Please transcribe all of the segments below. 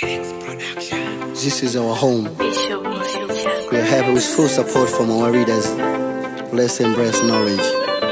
This is our home. We are happy with full support from our readers. Let's embrace knowledge.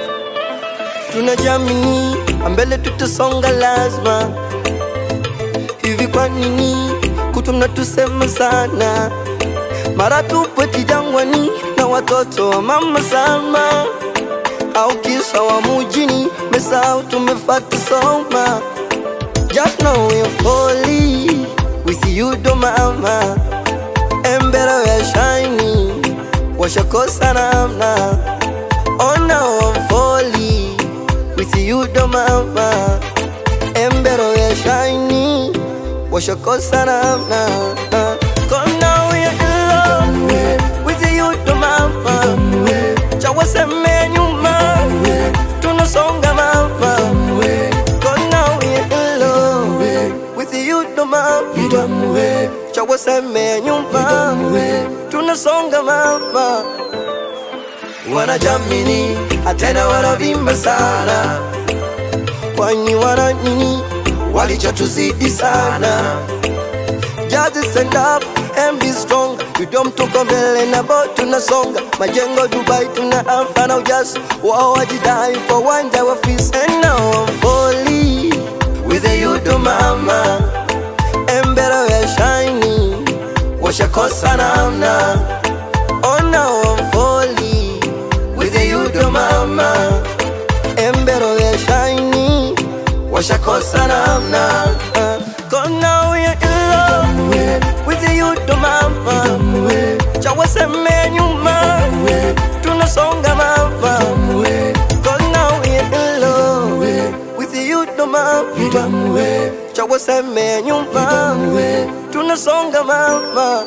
Tunajamini mbele tutasonga lazima. Hivi kwa nini kutu mnatusema sana? Mara tupo kijangwani na watoto wa mama Salma, au kisa wa mujini mesau tumefata soma. Just know we're falling with you do mama, and better we're shining. Washakosa namna. Oh now I'm falling with you do mama, and better we're shining. Washakosa namna. Cause now we're in love with you do mama. Chawaseme nyuma, tunasonga mama. Cause now we're in love with you do mama. Chawaseme nyuma, tunasonga mama. Wanajamini atena wanavimba sana, kwani wana nini walichotuzidi sana. Just stand up and be strong. You don't tuko mbele na bo tunasonga majengo Dubai tuna alfa na ujazo wao wajidai kwa uwanja wa fisi and now I'm falling with you do mama and better we're shining washakosa namna oh now I'm falling with you do mama and better we're shining washakosa namna uh, cause now we're in love with you do mama chawaseme nyuma tunasonga mama cause now we're in love with you do mama chawaseme nyuma tunasonga mama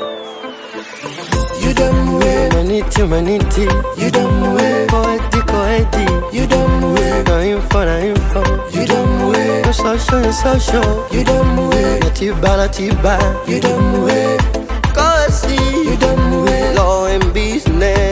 You done well. Maniti, maniti. You done well. Koeti, koeti. You done well. Na info, na info. You done well. No social, no social. You done well. Na tiba, na tiba. You done well. Kosi You done well. law and business